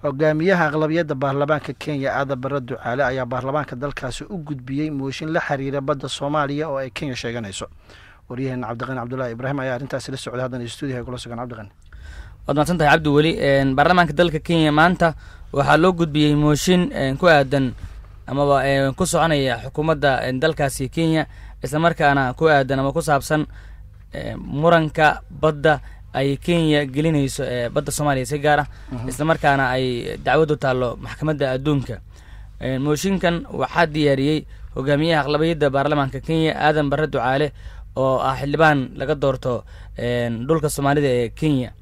hogaamiyaha aqlabiyadda baarlamaanka kenya aadan bare ducaale ayaa baarlamaanka dalkaasi u gudbiyey mooshin la xiriira badda soomaaliya oo ay kenya sheeganayso waryaheena cabdiqani cabdulaahi ibraahim ayaa arrintaasi la socday haddana stuudiyaha kula sugan cabdiqani waad mahadsan tahay cabdi weli baarlamaanka dalka kenya maanta waxaa loo gudbiyey mooshin ku aadan amaba ku soconaya xukuumadda dalkaasi kenya islamarkaana ku aadan ama ku saabsan muranka badda ay kenya gelinayso badda soomaaliya si gaar ah islamarkaana ay dacwadu taallo maxkamadda adduunka mooshinkan waxaa diyaariyey hogaamiyaha aqlabiyadda baarlamaanka kenya aadan bare ducaale oo ah xildhibaan laga doorto dhulka soomaalida ee kenya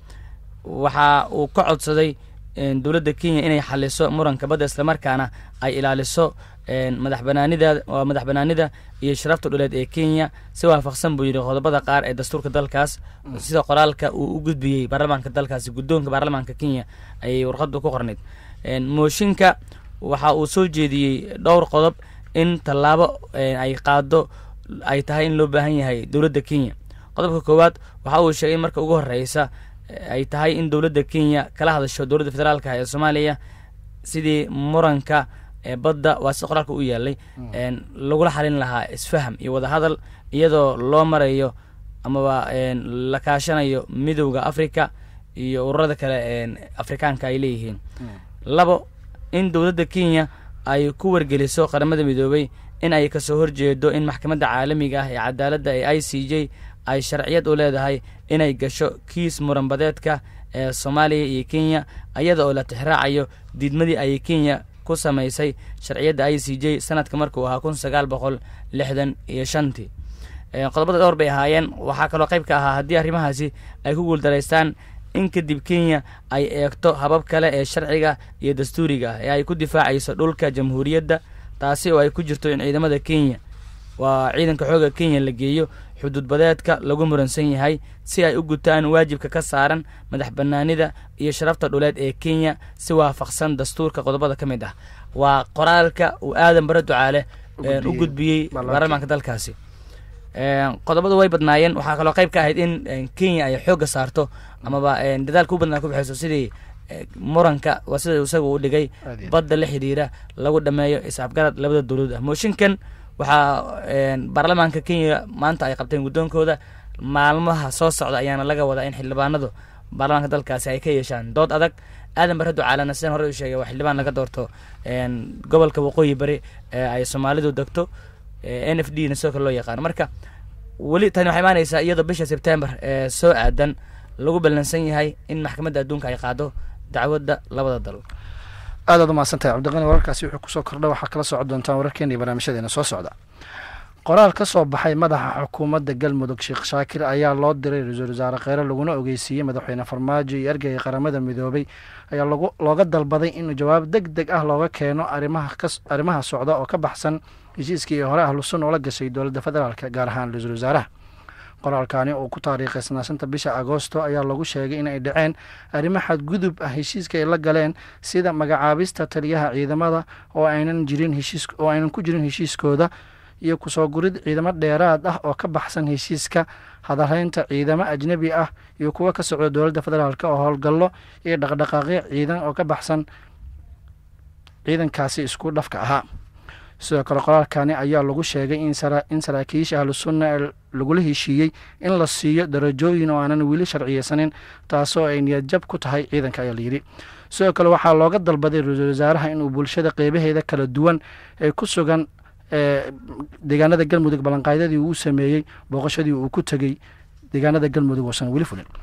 waxa uu ka codsaday dowladda kenya inay xaliso muranka badda islamarkaana ay ilaaliso madax banaanida waa madax banaanida iyo sharafta dhuleed ee kenya si waafaqsan buu yidhi qodobada qaar ee dastuurka dalkaas sida qoraalka uu u gudbiyey baarlamaanka dalkaasi guddoonka baarlamaanka kenya ayay warqadu ku qornayd mooshinka waxa uu soo jeediyey dhowr qodob in tallaabo ay qaado ay tahay in loo baahan yahay dowladda kenya qodobka koowaad waxa uu sheegay in marka ugu horeysa ay tahay in dowladda kenya kala hadasho dowladda federaalka ee soomaaliya sidii muranka badda waa si qoraalka u yaalay lagula xalin lahaa isfaham iyo wadahadal iyadoo loo marayo amaba la kaashanayo midowda africa iyo ururada kale afrikaanka ay leeyihiin labo in dowladda kenya ay ku wargeliso qaramada midoobay in ay kasoo horjeedo in maxkamadda caalamiga ah ee cadaaladda ee i c j ay sharciyad u leedahay inay gasho kiis muranbadeedka ee soomaaliya iyo kenya iyada oo la tixraacayo diidmadii ay kenya ku samaysay sharciyadda i c j sanadka markuu ahaa kun sagaal boqol lixdan iyo shantii qodobada dhowr bay ahaayeen waxaa kaloo qayb ka ahaa haddii arrimahaasi ay ku guuldaraystaan in kadib kenya ay eegto habab kale ee sharciga iyo dastuuriga ah ee ay ku difaacayso dhulka jamhuuriyadda taasi oo ay ku jirto in ciidamada kenya waa ciidanka xooga kenya la geeyo xuduudbadeedka lagu muransan yahay si ay u gutaan waajibka ka saaran madax banaanida iyo sharafta dhuleed ee kenya si waafaqsan dastuurka qodobada ka mid ah waa qoraalka uu aadan bare ducaale u gudbiyey baarlamaanka dalkaasi qodobadu way badnaayeen waxaa kaloo qayb ka ahayd in kenya ay xoogga saarto amaba dadaalka u badnaa ku bixayso sidii muranka waa sida isaga u dhigay badda la xidhiira lagu dhameeyo isafgarad labada dowladood ah mooshinkan waxaa baarlamaanka kenya maanta ay qabteen guddoonkooda maalmaha soo socda ayaana laga wadaa in xildhibaanadu baarlamaanka dalkaasi ay ka yeeshaan dood adag aadan bare ducaalana sidaan hore u sheegay waa xildhibaan laga doorto gobolka waqooyi bari ee ay soomaalidu degto n f d na sidoo kale loo yaqaano marka weli tani waxay imaanaysaa iyadoo bisha sebtembar ee soo aadan lagu ballansan yahay in maxkamadda adduunka ay qaado dacwadda labada dal aadaad u mahadsantahay cabdiqani wararkaasi wuxuu kusoo kordha waxaa kala socon doontaan wararkeena iyo barnaamijyadeena soo socda qoraal ka soo baxay madaxa xukuumadda galmudug sheekh shaakir ayaa loo diray ra-iisul wasaare kheyre laguna ogeysiiyey madaxweyne farmaajo iyo ergeyga qaramada midoobay ayaa looga dalbaday in jawaab deg deg ah looga keeno arrimaha socda oo ka baxsan heshiiskii hore ahlusun oo la gashay dowladda federaalk gaar ahaan ra-iisul wasaaraha qoraalkani oo ku taariikhay sanaasanta bisha agoosto ayaa lagu sheegay in ay dhaceen arrimo xadgudub ah heshiiska ay la galeen sida magacaabista taliyaha ciidamada oo aynan jirin heshiis oo aynan ku jirin heshiiskooda iyo kusoo gurid ciidamo dheeraad ah oo ka baxsan heshiiska hadalhaynta ciidamo ajnebi ah iyo kuwo ka socda dowladda federaalk oo howlgallo iyo dhaqdhaqaaqyo ciidan oo ka baxsan ciidankaasi isku dhafka ahaa sidoo kale qoraalkani ayaa lagu sheegay in saraakiisha ahlusunna ee lagula heshiiyey in la siiyo darajooyin oo aanan weli sharciyeysanin taasoo ay niyadjab ku tahay ciidanka ayaa layidhi sidoo kale waxaa looga dalbaday ra-iisul wasaaraha inuu bulshada qeybaheeda kala duwan ee ku sugan deegaanada galmudug ballanqaadyadii uu sameeyey booqashadii uu ku tegey deegaanada galmudug oosan weli fulin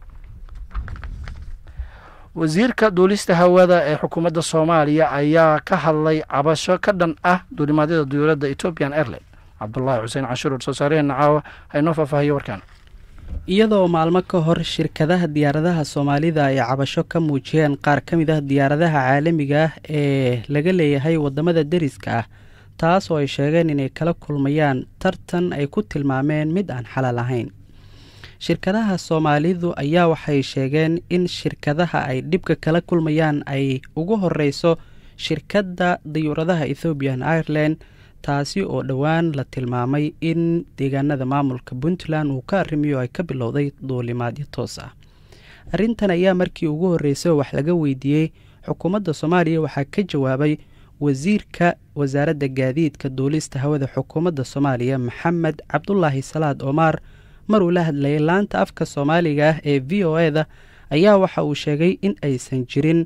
wasiirka duulista hawada ee xukuumadda soomaaliya ayaa ka hadlay cabasho ka dhan ah duulimaadyada dowladda ethoobian airline cabdulaahi xuseen cashuur soo saareheenna caawa haynoo faahfaahiyo warkaan iyadoo maalmo ka hor shirkadaha diyaaradaha soomaalida ay cabasho ka muujiyeen qaar ka mid ah diyaaradaha caalamiga ah ee laga leeyahay waddamada deriska ah taas oo ay sheegeen inay kala kulmayaan tartan ay ku tilmaameen mid aan xalaal ahayn shirkadaha soomaalidu ayaa waxay sheegeen in shirkadaha ay dhibka kala kulmayaan ay ugu horeyso shirkadda dayuuradaha ethoobian ireland taasi oo dhowaan la tilmaamay in deegaanada maamulka puntland uu ka arrimiyo ay ka bilowday duulimaadyo toos ah arrintan ayaa markii ugu horreysay wax laga weydiiyey xukuumadda soomaaliya waxaa ka jawaabay wasiirka wasaaradda gaadiidka duulista hawada xukuumadda soomaaliya maxamed cabdulaahi salaad omaar maruu la hadlayay laanta afka soomaaliga ah ee v o e da ayaa waxa uu sheegay in aysan jirin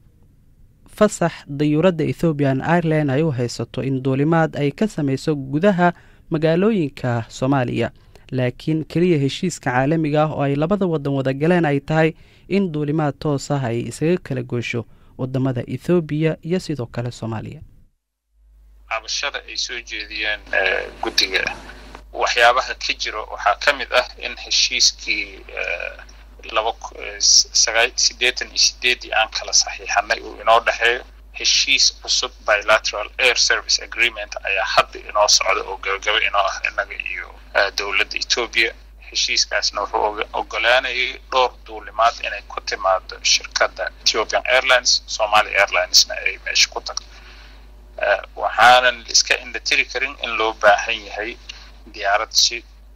fasax dayuuradda ethoobian ireland ay u haysato in duulimaad ay ka samayso gudaha magaalooyinka soomaaliya laakiin keliya heshiiska caalamiga ah oo ay labada wadan wada galeen ay tahay in duulimaad toos ah ay isaga kala goosho wadamada ethoobiya iyo sidoo kale soomaaliya cabashada ay soo jeediyeen guddiga waxyaabaha ka jiro waxaa ka mid ah in heshiiskii laba siddeetan iyo sideeddii aan kala saxiixanay uu inoo dhexeeyo heshiis cusub bilateral air service agreement ayaa hadda inoo socda oo gabagaba inoo ah innaga iyo dowladda etoobiya heshiiskaasna wuxuu ogolaanayay dhowr duulimaad inay ku timaado shirkadda ethiopian airlines somalia airlinesna ay meesha ku tagto waxaanan iska indhatiri karin in loo baahan yahay diyaarad si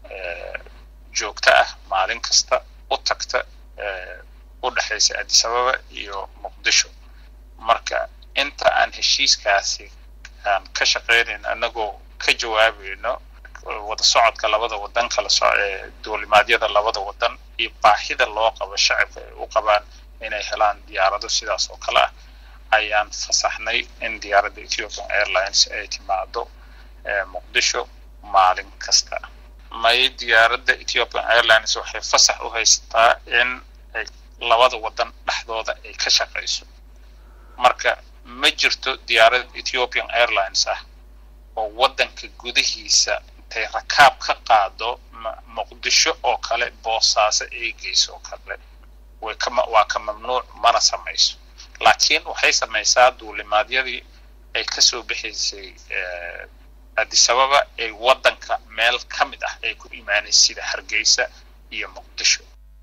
joogto ah maalin kasta u tagta u dhexaysa addis ababa iyo muqdisho marka inta aan heshiiskaasi aan ka shaqaynayn annagoo ka jawaabayno wada socodka labada wadan kala so duulimaadyada labada wadan iyo baahida loo qabo shacabka ay u qabaan inay helaan diyaarado sidaas oo kale ah ayaan fasaxnay in diyaaradda ethiopian airlines ay timaado muqdisho maalin kasta may diyaaradda ethiopian airlines waxay fasax u haysataa in ay labada wadan dhexdooda ay ka shaqayso marka ma jirto diyaarad ethiopian airlines ah oo waddanka gudihiisa intay rakaab ka qaado muqdisho oo kale boosaaso ay geyso oo kale way kama waa ka mamnuuc mana samayso laakiin waxay samaysaa duulimaadyadii ay kasoo bixaysay addis ababa ay waddanka meel ka mid ah ay ku imaanaysa sida hargeysa iyo muqdisho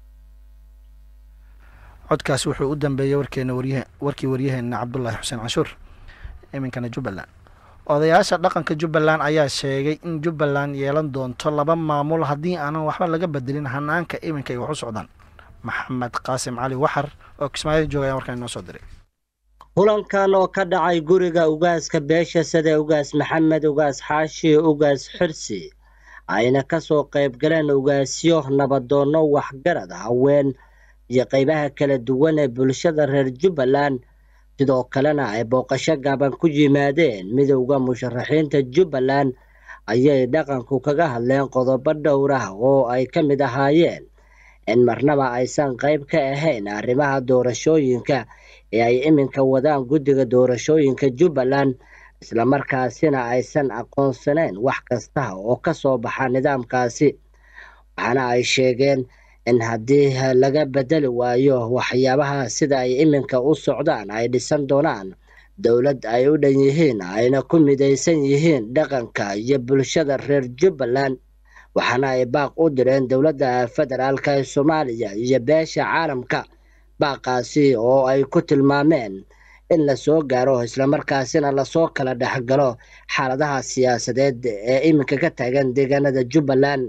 codkaasi wuxuu u dambeeyey warkeena warya warkii waryaheena cabdulaahi xuseen canshuur iminkana jubbaland odayaasha dhaqanka jubbaland ayaa sheegay in jubbaland yeelan doonto laba maamul haddii aanan waxba laga bedelin hanaanka iminka ay wax u socdaan maxamed qaasim cali waxar oo kismaayo jooga ayaa warkaan inoo soo diray kulankan oo ka dhacay guriga ugaaska beesha sida ugaas maxamed ugaas xaashi ugaas xirsi ayna ka soo qayb galeen ugaasyo nabadoonno waxgarad haween iyo qaybaha kala duwan ee bulshada reer jubbaland sidoo kalena ay booqasho gaaban ku yimaadeen midowda musharaxiinta jubbaland ayay dhaqanku kaga hadleen qodobo dhowr ah oo ay ka mid ahaayeen in marnaba aysan qayb ka ahayn arrimaha doorashooyinka ee ay iminka wadaan guddiga doorashooyinka jubbaland islamarkaasina aysan aqoonsanayn wax kasta oo ka soo baxa nidaamkaasi waxaana ay sheegeen in haddii laga bedeli waayo waxyaabaha sida ay iminka u socdaan ay dhisan doonaan dowlad ay u dhan yihiin ayna ku midaysan yihiin dhaqanka iyo bulshada reer jubbaland waxaana ay baaq u direen dowladda federaalk ee soomaaliya iyo beesha caalamka baaqaasi oo ay ku tilmaameen in lasoo gaaro islamarkaasina lasoo kala dhexgalo xaaladaha siyaasadeed ee iminka ka taagan deegaanada jubbaland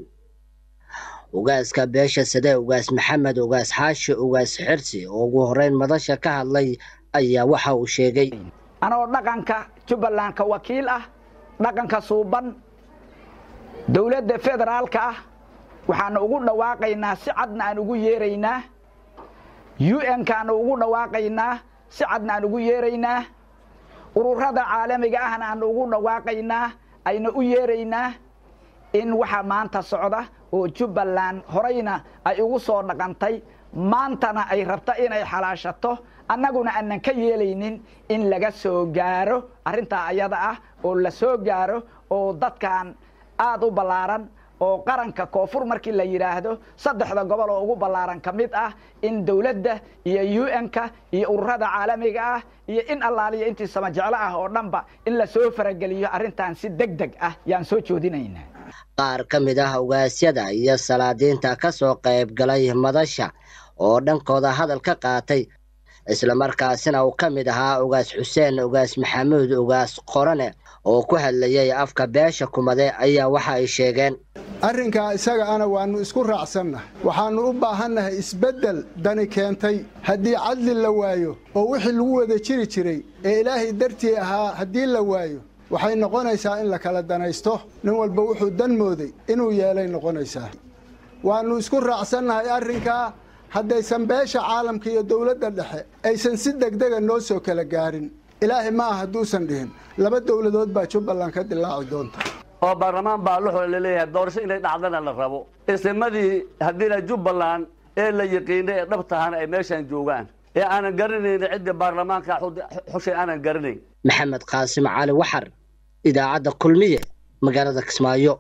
ugaaska beesha sade ugaas maxamed ugaas xaashi ugaas xirsi oo ugu horeyn madasha ka hadlay ayaa waxa uu sheegay anoo dhaqanka jubbaland ka wakiil ah dhaqanka suuban dowladda federaalka ah waxaanu ugu dhawaaqaynaa si cadna aan ugu yeeraynaa un-kaanu ugu dhawaaqaynaa si cadna aan ugu yeeraynaa ururada caalamiga ahna aanu ugu dhawaaqaynaa ayna u yeeraynaa in waxa maanta socda oo jubbaland horeyna ay ugu soo dhaqantay maantana ay rabta inay xalaashato annaguna aanan ka yeelaynin in laga soo gaaro arrintaa ayada ah oo la soo gaaro oo dadkan aada u ballaaran oo qaranka koonfur markii la yidhaahdo saddexda gobol oo ugu ballaaran ka mid ah in dowladda iyo un-ka iyo ururada caalamiga ah iyo in allaaliya intii samajeclo ah oo dhanba in lasoo farageliyo arrintan si deg deg ah yaan soo joodinaynaa qaar ka mid ah ugaasyada iyo salaadiinta ka soo qayb galay madasha oo dhankooda hadal ka qaatay islamarkaasina uu ka mid ahaa ugaas xuseen ugaas maxamuud ugaas qorane oo ku hadlayay afka beesha kumade ayaa waxa ay sheegeen arrinkaa isaga ana waannu isku raacsannahay waxaannu u baahannahay isbeddel dani keentay haddii cadli la waayo oo wixii lagu wada jiri jiray ee ilaahay dartii ahaa haddii la waayo waxay noqonaysaa in la kala danaysto nin walba wuxuu dan mooday inuu yeelay noqonaysaa waannu isku raacsannahay arrinkaa haddaysan beesha caalamka iyo dowladda dhexe aysan si degdega noo soo kala gaarin ilaahay ma ah hadduusan dhihin laba dowladood baa jubbaland ka dilaaci doonta oo baarlamaan baa luxoo laleeyahay doorasho inay dhacdana la rabo islamadii haddiina jubbaland ee la yiqiinay ee dhab tahana ay meeshaan joogaan ee aanan garanayn cidda baarlamaanka xushay aanan garanayn maxamed qaasim cali waxar idaacadda kulmiye magaalada kismaayo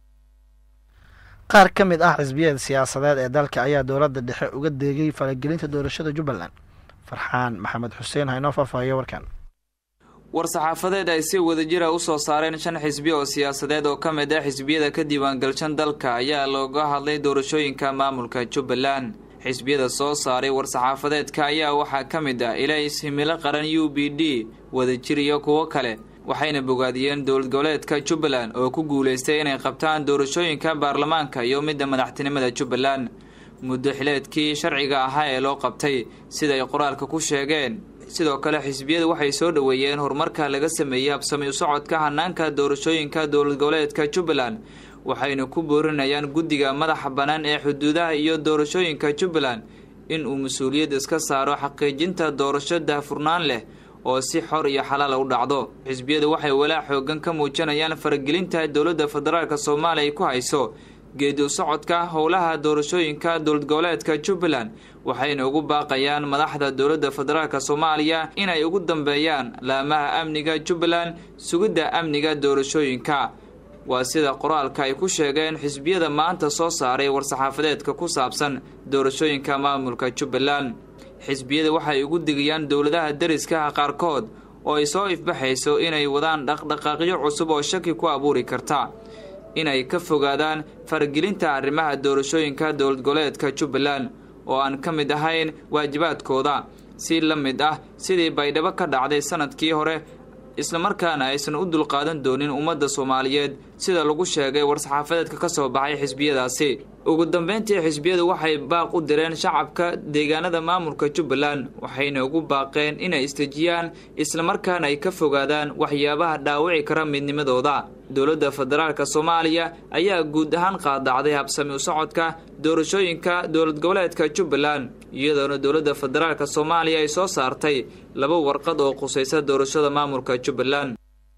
qaar ka mid ah xisbiyada siyaasadeed ee dalka ayaa dowladda dhexe uga deegay falagelinta doorashada jubbaland farxaan maxamed xuseen haynoo faahfaahiyo warkan war-saxaafadeed ay si wadajira u soo saareen shan xisbi oo siyaasadeed oo ka mid ah xisbiyada ka diiwaangalshan dalka ayaa looga hadlay doorashooyinka maamulka jubbaland xisbiyada soo saaray war-saxaafadeedka ayaa waxaa ka mid ah ilays himilo qaran u b d wadajir iyo kuwo kale waxayna bogaadiyeen dowlad goboleedka jubbaland oo ku guulaystay inay qabtaan doorashooyinka baarlamaanka iyo midda madaxtinimada jubbaland muddo xileedkii sharciga ahaa ee loo qabtay siday qoraalka ku sheegeen sidoo kale xisbiyadu waxay soo dhoweeyeen horumarka laga sameeyey habsami u socodka hanaanka doorashooyinka dowlad goboleedka jubbaland waxayna ku boorinayaan guddiga madaxa bannaan ee xuduudaha iyo doorashooyinka jubbaland in uu mas-uuliyad iska saaro xaqiijinta doorasho daahfurnaan leh oo si xor iyo xalaala u dhacdo xisbiyadu waxay walaac xoogan ka muujinayaan faragelinta dowladda federaalk soomaaliya ay ku hayso geedi u socodka howlaha doorashooyinka dowlad goboleedka jubbaland waxayna ugu baaqayaan madaxda dowladda federaalk soomaaliya inay ugu dambeeyaan laamaha amniga jubbaland sugidda amniga doorashooyinka waa sida qoraalka ay ku sheegeen xisbiyada maanta soo saaray war-saxaafadeedka ku saabsan doorashooyinka maamulka jubbaland xisbiyada waxay ugu digayaan dowladaha deriskaha qaarkood oo ay soo ifbaxayso inay wadaan dhaqdhaqaaqyo cusub oo shaki ku abuuri karta inay ka fogaadaan faragelinta arrimaha doorashooyinka dowlad goboleedka jubbaland oo aan ka mid ahayn waajibaadkooda si la mid ah sidii baydhabo ka dhacday sanadkii hore islamarkaana aysan u dulqaadan doonin ummadda soomaaliyeed sida lagu sheegay war-saxaafadeedka ka soo baxay xisbiyadaasi ugu dambeyntii xisbiyadu waxay baaq u direen shacabka deegaanada maamulka jubbaland waxayna ugu baaqeen inay istejiyaan islamarkaana ay ka fogaadaan waxyaabaha dhaawici kara midnimadooda dowladda federaalk soomaaliya ayaa guud ahaan qaadacday habsami u socodka doorashooyinka dowlad goboleedka jubbaland iyadoona dowladda federaalk soomaaliya ay soo saartay laba warqad oo khusaysa doorashada maamulka jubbaland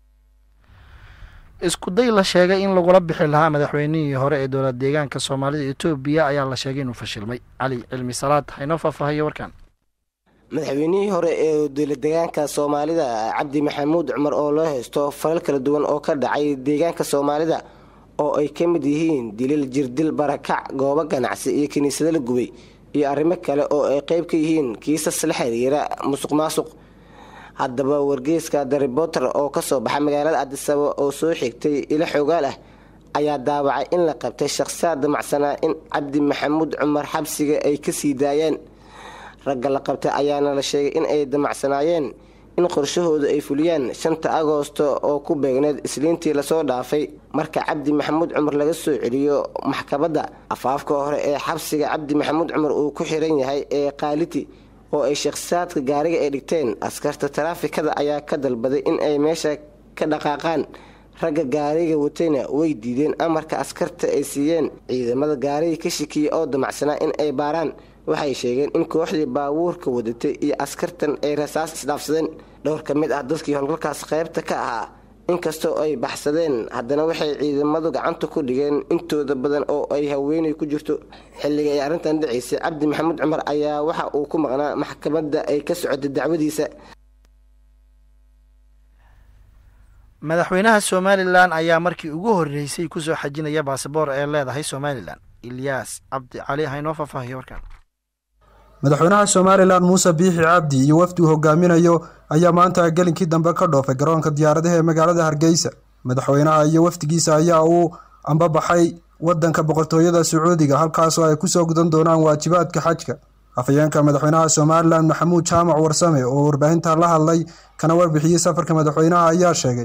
isku day la sheegay in lagula bixi lahaa madaxweynihii hore ee dowlad deegaanka soomaalida etoobiya ayaa la sheegay inuu fashilmay cali cilmi salaad haynoo faahfaahiyo warkan madaxweynihii hore ee dowladdeegaanka soomaalida cabdi maxamuud cumar oo loo haysto falal kala duwan oo ka dhacay deegaanka soomaalida oo ay ka mid yihiin dilil jirdil barakac goobo ganacsi iyo kiniisado la gubay iyo arrimo kale oo ay qeyb ka yihiin kiisas la xiriira musuq maasuq haddaba wargeyska the reporter oo kasoo baxa magaalada cadisabo oo soo xigtay ilo xoogaal ah ayaa daawacay in la qabtay shakhsiyaad damacsanaa in cabdi maxamuud cumar xabsiga ay kasii daayeen ragga la qabtay ayaana la sheegay in ay damacsanaayeen in qorshahooda ay fuliyaan shanta agoosto oo ku beegneed isliintii lasoo dhaafay marka cabdi maxamuud cumar laga soo celiyo maxkamadda afaafka hore ee xabsiga cabdi maxamuud cumar uu ku xiran yahay ee kaaliti oo ay shakhsiyaadka gaariga ay dhigteen askarta taraafikada ayaa ka dalbaday in ay meesha ka dhaqaaqaan ragga gaariga watayna way diideen amarka askarta ay siiyeen ciidamada gaariga ka shikiya oo damacsanaa in ay baaraan waxay sheegeen in kooxdii baabuurka wadatay iyo askartan ay rasaas isdhaafsadeen dhowr ka mid ah dadkii howlgalkaas qaybta ka ahaa inkastoo ay baxsadeen haddana waxay ciidamadu gacanta ku dhigeen intooda badan oo ay haweenay ku jirto xilliga ay arrintan dhacaysay cabdi maxamuud cumar ayaa waxa uu ku maqnaa maxkamadda ay ka socotay dacwadiisa madaxweynaha somalilan ayaa markii ugu horreysay kusoo xajinaya baasaboor ee leedahay somalilan ilyaas cabdi cali haynoo faahfaahiyo warkan madaxweynaha somalilan muuse biixi cabdi iyo wafdi uu hogaaminayo ayaa maanta gelinkii dambe ka dhoofay garoonka diyaaradaha ee magaalada hargeysa madaxweynaha iyo wafdigiisa ayaa uu ambabaxay wadanka boqortooyada sacuudiga halkaasoo ay kusoo gudan doonaan waajibaadka xajka afhayeenka madaxweynaha somalilan maxamuud jaamac warsame oo warbaahinta la hadlay kana warbixiyey safarka madaxweynaha ayaa sheegay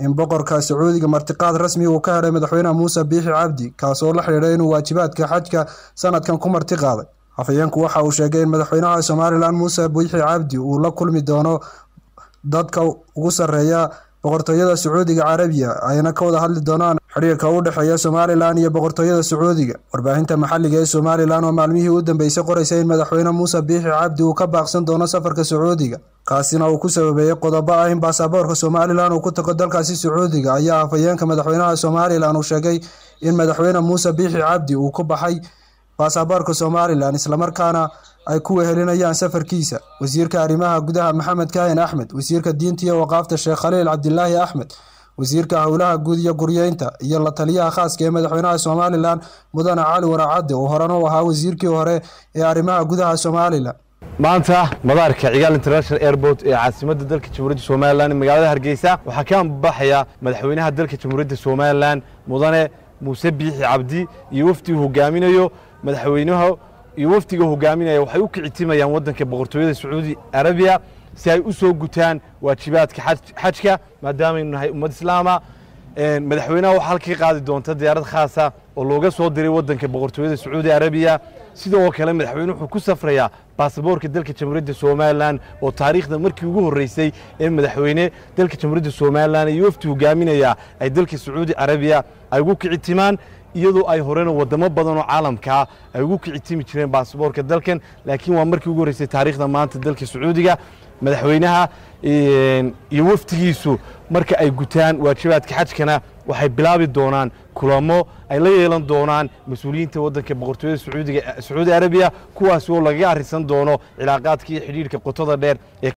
in boqorka sacuudiga martiqaad rasmi uu ka helay madaxweyne muuse biixi cabdi kaasoo la xidhiidhay inuu waajibaadka xajka sanadkan ku marti qaaday afhayeenku waxa uu sheegay in madaxweynaha somalilan muuse biixi cabdi uu la kulmi doono dadka ugu sarreeya boqortooyada sacuudiga carabiya ayna ka wada hadli doonaan xidhiirka u dhexeeya somalilan iyo boqortooyada sacuudiga warbaahinta maxalliga ee somalilan oo maalmihii u dambeysay qoraysa in madaxweyne muuse biixi cabdi uu ka baaqsan doono safarka sacuudiga kaasina uu ku sababeeyey qodobo ah in baasaboorka somalilan uu ku tago dalkaasi sacuudiga ayaa afhayeenka madaxweynaha somalilan uu sheegay in madaxweyne muuse biixi cabdi uu ku baxay baasaboorka somalilan islamarkaana ay ku wehelinayaan safarkiisa wasiirka arrimaha gudaha maxamed kaahin axmed wasiirka diinta iyo waqaafta sheekh khaliil cabdilaahi axmed wasiirka howlaha guud iyo guryeynta iyo la taliyaha khaaska ee madaxweynaha somalilan mudane cali waraacadde oo horena u ahaa wasiirkii hore ee arrimaha gudaha somalilan maanta madaarka cigaal international airport ee caasimadda dalka jamhuuriyadda somalilan magaalada hargeysa waxaa ka ambaxaya madaxweynaha dalka jamhuuriyadda somalilan mudane muuse biixi cabdi iyo wafdi uu hogaaminayo madaxweynaha iyo wafdiga hogaaminaya waxay u kicitimayaan waddanka boqortooyada sacuudi arabiya si ay u soo gutaan waajibaadka xajka maadaamaynu nahay ummad islaama madaxweynaha waxaa halka ka qaadi doonta diyaarad khaasa oo looga soo diray waddanka boqortooyada sacuudi arabiya sidoo kale madaxweyne wuxuu ku safrayaa baasaboorka dalka jamhuuriyadda somalilan oo taariikhda markii ugu horreysay ee madaxweyne dalka jamhuuriyadda somalilan iyo wafdi hogaaminaya ay dalka sacuudi arabiya ay ugu kicitimaan iyadoo ay horena wadamo badan oo caalamkaa ay ugu kicitimi jireen baasaboorka dalkan laakiin waa markii ugu horreysay taariikhda maanta dalka sacuudiga madaxweynaha iyo wafdigiisu marka ay gutaan waajibaadka xajkana waxay bilaabi doonaan kulamo ay la yeelan doonaan mas-uuliyiinta waddanka boqortooyada sacuudiga sacuudi arabiya kuwaas oo lagaga arrisan doono cilaaqaadka iyo xidhiirhka qotada dheer ee